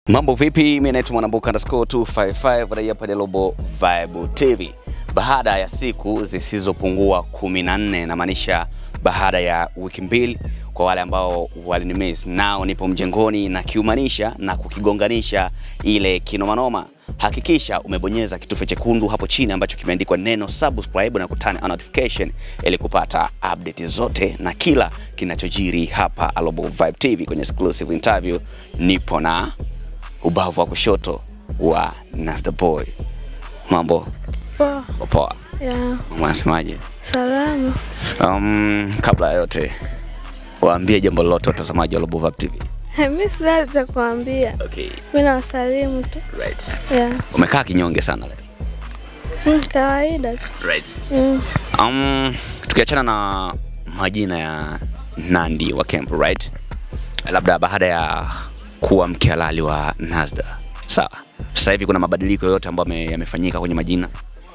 Mambo vipi? Mimi naitwa Mwanambuka underscore 255 raia pale Global Vibe TV. Baada ya siku zisizopungua 14 namaanisha baada ya wiki mbili, kwa wale ambao walinimiss, nao nipo mjengoni na kiumanisha na kukigonganisha ile kinomanoma. Hakikisha umebonyeza kitufe chekundu hapo chini ambacho kimeandikwa neno subscribe na kutana on notification ili kupata update zote na kila kinachojiri hapa Global Vibe TV. Kwenye exclusive interview nipo na ubavu wa kushoto wa Nasda Boy. Mambo Poa. poa, Ya, mama anasemaje? salama. Um, kabla ya yote waambie jambo lolote watazamaji wa Global Vibe TV. Mi sina cha kuambia, Okay, mi nawasalimu tu. right. Ya, Umekaa kinyonge sana leo. mm, kawaida tu. Right. Mm. Um, tukiachana na majina ya Nandi wa camp, right? Labda baada ya kuwa mke halali wa Nasda. Sawa. Sasa hivi kuna mabadiliko yoyote ambayo yame- yamefanyika kwenye majina?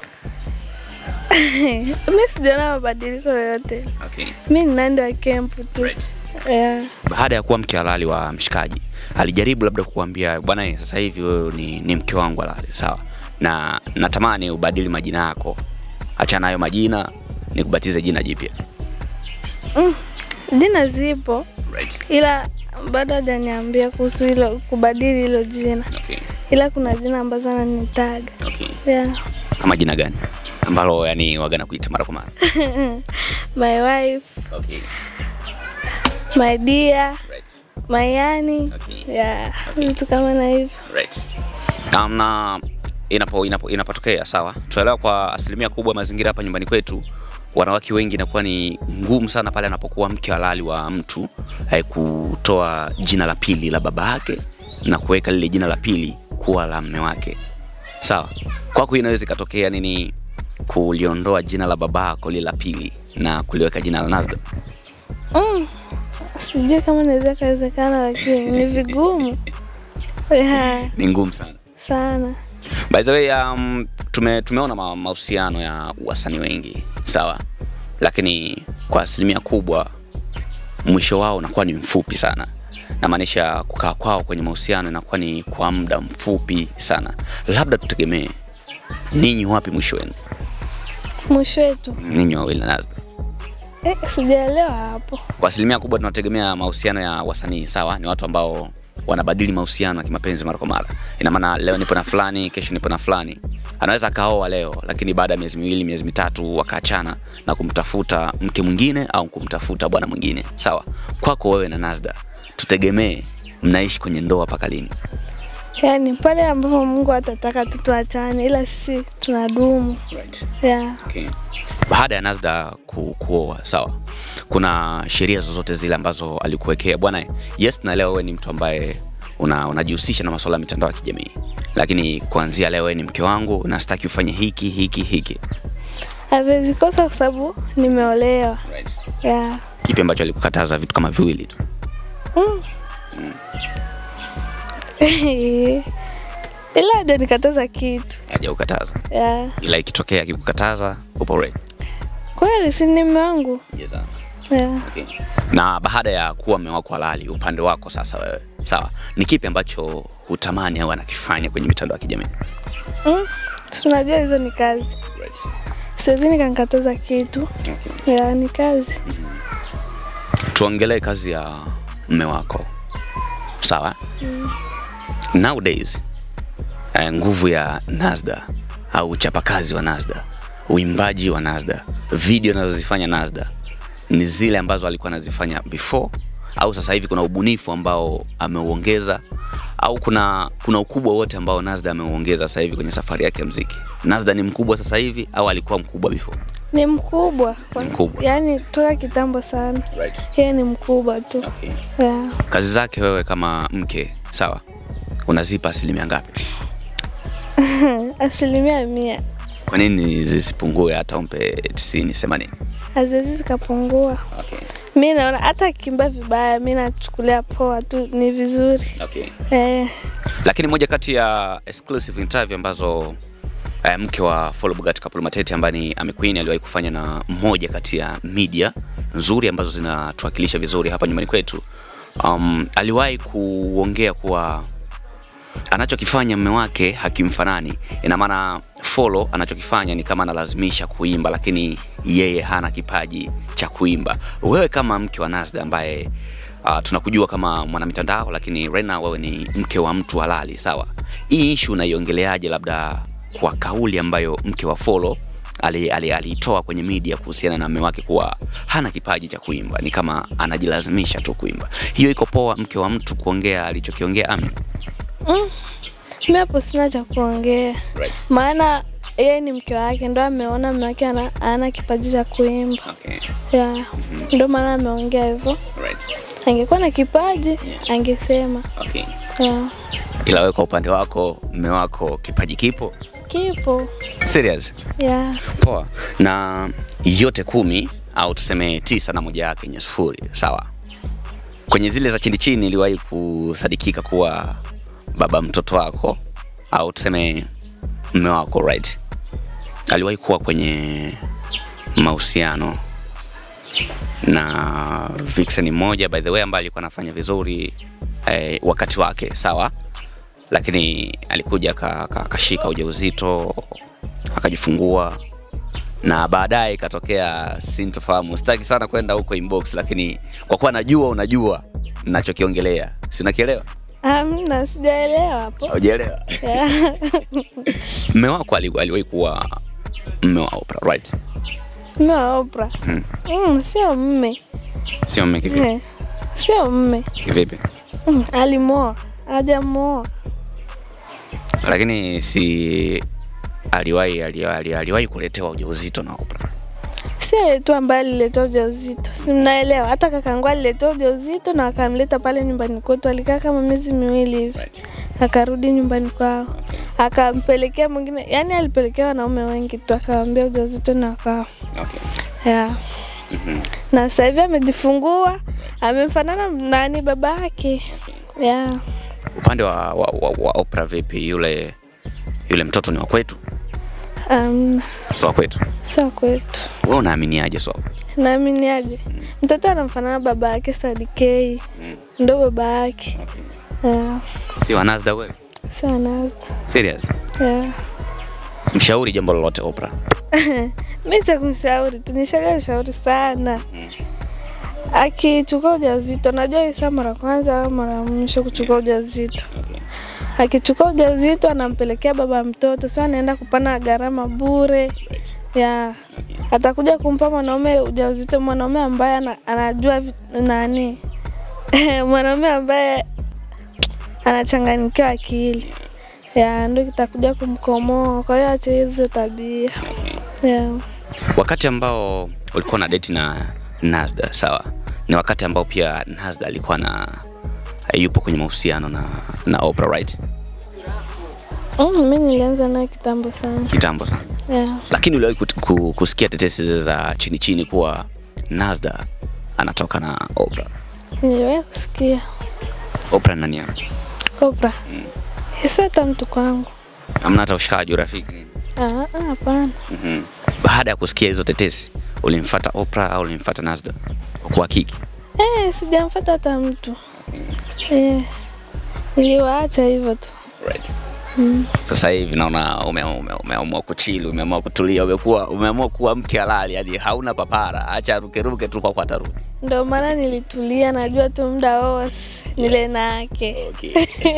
mi sijaona mabadiliko yoyote. Okay. Mi ni Nandi wa kempu tu. Right. Ya, baada ya kuwa mke halali wa mshikaji alijaribu labda kukuambia bwana eh, sasa hivi wewe ni, ni mke wangu halali sawa na natamani ubadili majina yako achana hayo majina nikubatize jina jipya jina zipo right. ila bado hajaniambia kuhusu hilo kubadili hilo jina, okay. ila kuna jina ambazo ananitaga. okay. Ya, kama jina gani ambalo yani wagana kuita mara kwa mara my wife, okay. my dear, right. my yani. Okay. Ya, vitu kama na hivyo. right. Um, na inapo, inapo, inapotokea sawa, tunaelewa kwa asilimia kubwa mazingira hapa nyumbani kwetu wanawake wengi inakuwa ni ngumu sana pale anapokuwa mke halali wa mtu eh, kutoa jina la pili la baba yake na kuweka lile jina la pili kuwa la mme wake. Sawa, kwako inaweza ikatokea nini kuliondoa jina la babako lile la pili na kuliweka jina la Nasda? Mm. Sijui kama naweza kawezekana, lakini ni vigumu ya, Ni ngumu sana. sana. By the way, um, tume, tumeona ma- mahusiano ya wasanii wengi sawa, lakini kwa asilimia kubwa mwisho wao unakuwa ni mfupi sana, namaanisha kukaa kwao kwenye mahusiano inakuwa ni kwa muda mfupi sana. Labda tutegemee ninyi wapi mwisho wenu, Mwisho wetu ninyi wawili na Nazda? eh, sijaelewa hapo. Kwa asilimia kubwa tunategemea mahusiano ya wasanii sawa, ni watu ambao wanabadili mahusiano ya kimapenzi mara kwa mara. Ina maana leo nipo na fulani, kesho nipo na fulani. Anaweza akaoa leo, lakini baada ya miezi miwili, miezi mitatu wakaachana na kumtafuta mke mwingine au kumtafuta bwana mwingine. Sawa, kwako wewe na Nazda, tutegemee mnaishi kwenye ndoa mpaka lini? Yaani pale ambapo Mungu atataka tu tuachane, ila sisi tunadumu ya Okay. Baada ya Nazda ku, kuoa sawa, kuna sheria zozote zile ambazo alikuwekea bwana? Yes, na leo wewe ni mtu ambaye una, unajihusisha na masuala ya mitandao ya kijamii, lakini kuanzia leo wewe ni mke wangu na sitaki ufanye hiki hiki hiki. hawezi kosa kwa sababu nimeolewa ya Kipi ambacho alikukataza? Vitu kama viwili tu. mm. ila hajanikataza kitu Hajakukataza, ya ila ikitokea akikukataza upo ready. kweli, si ni mume wangu Yes, ya okay. Na baada ya kuwa mume wako halali, upande wako sasa wewe, sawa, ni kipi ambacho hutamani au anakifanya kwenye mitandao ya kijamii? mm. si unajua hizo ni kazi, siwezi nikankataza kitu Okay. ya ni kazi tuongelee kazi ya mme wako sawa nowadays eh, nguvu ya Nasda au uchapakazi wa Nasda uimbaji wa Nasda video anazozifanya Nasda ni zile ambazo alikuwa anazifanya before au sasa hivi kuna ubunifu ambao ameuongeza au kuna kuna ukubwa wote ambao Nasda ameuongeza sasa hivi kwenye safari yake ya mziki Nasda ni mkubwa sasa hivi au alikuwa mkubwa before ni mkubwa, Ni mkubwa. yaani toka kitambo sana, right. yeye ni mkubwa tu okay. ya kazi zake wewe kama mke sawa unazipa asilimia ngapi asilimia mia kwa nini zisipungue hata umpe tisini themanini haziwezi zikapungua. okay. Mi naona hata akimba vibaya, mi nachukulia poa tu, ni vizuri okay. eh. lakini moja kati ya exclusive interview ambazo eh, mke wa Follow Bugatti Kapulu Matete ambaye ni Ami Queen aliwahi kufanya na mmoja kati ya media nzuri ambazo zinatuwakilisha vizuri hapa nyumbani kwetu um, aliwahi kuongea kuwa anachokifanya mme wake hakimfanani. Ina maana Follow anachokifanya ni kama analazimisha kuimba, lakini yeye hana kipaji cha kuimba. Wewe kama mke wa Nazda ambaye uh, tunakujua kama mwanamitandao, lakini Rena wewe ni mke wa mtu halali, sawa? Hii issue unaiongeleaje, labda kwa kauli ambayo mke wa Follow aliitoa ali, ali kwenye media kuhusiana na mume wake kuwa hana kipaji cha kuimba, ni kama anajilazimisha tu kuimba. Hiyo iko poa, mke wa mtu kuongea alichokiongea Ami? Mm. Mimi hapo sina cha kuongea, Right. maana yeye ni mke wake, ndo ameona mume wake ana, ana kipaji cha kuimba Okay. yeah. Ndo maana ameongea hivyo. Right. Angekuwa na kipaji angesema Okay. yeah. Ila wewe kwa upande wako mume wako kipaji kipo? Kipo Serious? yeah. Poa. Na yote kumi au tuseme tisa na moja yake yenye sufuri, sawa? Kwenye zile za chini chini iliwahi kusadikika kuwa baba mtoto wako au tuseme mume wako right, aliwahi kuwa kwenye mahusiano na vixen mmoja by the way ambaye alikuwa anafanya vizuri eh, wakati wake sawa, lakini alikuja aka- aka- akashika ujauzito akajifungua na baadaye ikatokea sintofahamu. Sitaki sana kwenda huko inbox, lakini kwa kuwa najua unajua ninachokiongelea, si unakielewa? Amna, sijaelewa hapo Hujaelewa? yeah. Mme wako ali- aliwahi kuwa mme wa Oprah, right? Mme wa Oprah Hmm. mm, sio mme Sio mme kivipi? Eh, sio mme Kivipi? mm, alimoa hajamoa Lakini si aliwahi aliwahi, aliwahi kuletewa ujauzito na Oprah. sio yeye tu ambaye aliletea ujauzito, si mnaelewa? Hata kakangu aliletea ujauzito na akamleta pale nyumbani kwetu, alikaa kama miezi miwili hivi, Right. akarudi nyumbani kwao, akampelekea mwingine, yani alipelekea wanaume wengi tu, akawambia ujauzito na kwao Okay. yeah. Mhm. na sasa hivi amejifungua, amemfanana nani baba yake yeah. Upande wa, wa, wa, wa Oprah vipi? Yule yule mtoto ni wa kwetu, Um, sio wa kwetu. sio kwetu, Wewe unaaminiaje so? naaminiaje mtoto anamfanana baba yake Sadikei, Mm. ndo baba yake Okay. yeah. Si wa Nazda wewe? sio Nazda Serious? yeah. Mshauri jambo lolote Oprah. mi cha kumshauri tu nishaga shauri sana Mm. akichukua ujauzito, najua hii saa mara kwanza au mara ya mwisho kuchukua ujauzito. Okay. Akichukua ujauzito anampelekea baba mtoto, sio anaenda kupana gharama bure Right. ya Okay. atakuja kumpa mwanaume ujauzito, mwanaume ambaye ana, anajua vi- nani mwanaume ambaye anachanganyikiwa akili ya ndo kitakuja kumkomoa. Kwa hiyo ache hizo tabia Okay. ya Wakati ambao ulikuwa na date na Nazda, sawa, ni wakati ambao pia Nazda alikuwa na yupo kwenye mahusiano na na Oprah, right? mm, mi nilianza naye kitambo sana Kitambo sana. ya Lakini uliwahi kut- ku- kusikia tetesi zile za chini chini kuwa Nazda anatoka na Oprah. niliwahi kusikia Oprah ni nani yako? Oprah sio hata mtu kwangu. Hamna hata ushikaji urafiki nini? Ah, ah, hapana. Mhm. Baada ya kusikia hizo tetesi, ulimfuata Oprah au ulimfuata Nazda? Kwa kuhakiki. Eh, sijamfuata hata mtu eh, niliwaacha hivyo tu Right. mm. Sasa hivi naona ume- ume- umeamua kuchili, umeamua kutulia, umekuwa umeamua kuwa mke halali, yani hauna papara, acha rukeruke tu kwa kwa atarudi. Ndio maana nilitulia, najua tu muda wose nile nake Okay.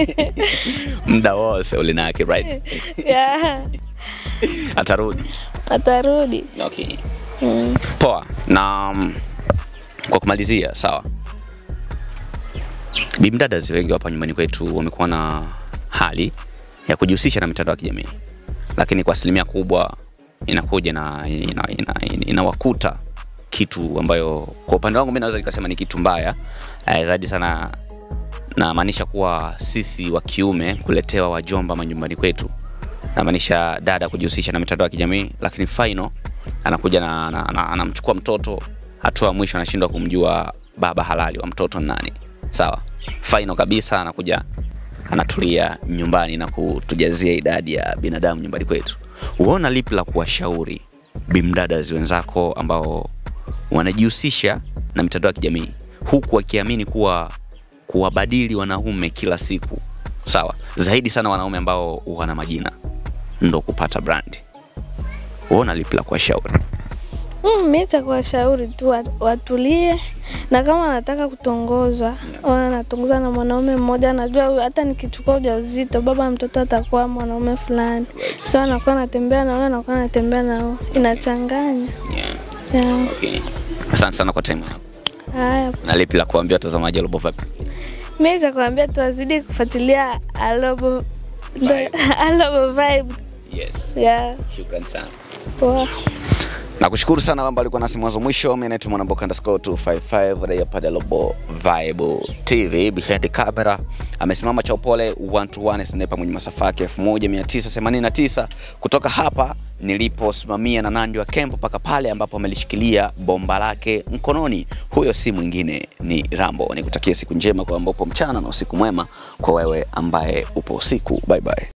Muda wose ulinake right? yeah. Atarudi. Atarudi Okay. mm. Poa. Na mm, kwa kumalizia, sawa. Bimdadas wengi hapa nyumbani kwetu wamekuwa na hali ya kujihusisha na mitandao ya kijamii, lakini kwa asilimia kubwa inakuja na ina, ina, ina, inawakuta kitu ambayo kwa upande wangu mimi naweza nikasema ni kitu mbaya eh, zaidi sana namaanisha kuwa sisi wa kiume kuletewa wajomba majumbani kwetu, namaanisha dada kujihusisha na mitandao ya kijamii, lakini final anakuja na, na, na anamchukua mtoto, hatua ya mwisho anashindwa kumjua baba halali wa mtoto ni nani. Sawa, final kabisa anakuja anatulia nyumbani na kutujazia idadi ya binadamu nyumbani kwetu. Uona lipi la kuwashauri bimdadas wenzako ambao wanajihusisha na mitandao ya kijamii huku wakiamini kuwa kuwabadili wanaume kila siku sawa zaidi sana wanaume ambao wana majina ndo kupata brand uona lipi la kuwashauri Mm, mi cha kuwashauri tu wat- watulie, na kama anataka kutongozwa au anatongoza na mwanaume mmoja, anajua huyu hata nikichukua ujauzito baba mtoto atakuwa mwanaume fulani, sio anakuwa anatembea na huyo, anakuwa anatembea na huyo, inachanganya. yeah. Yeah. okay. asante sana kwa time yako Haya, na lipi la kuambia watazamaji wa Global Vibe mi cha kuambia tu wazidi kufuatilia Alobo Vibe. Alobo Vibe. yes Yeah, shukrani sana poa. nakushukuru sana kwamba alikuwa nasi mwanzo mwisho mi naitwa mwanamboka underscore 255 raia pale Global Vibe TV behind the camera amesimama cha upole one to one sniper mwenye masafa yake 1989 kutoka hapa niliposimamia na Nandi wa Kempo mpaka pale ambapo amelishikilia bomba lake mkononi. Huyo si mwingine ni Rambo. Nikutakia siku njema kwa ambapo mchana na usiku mwema kwa wewe ambaye upo usiku. Bye bye.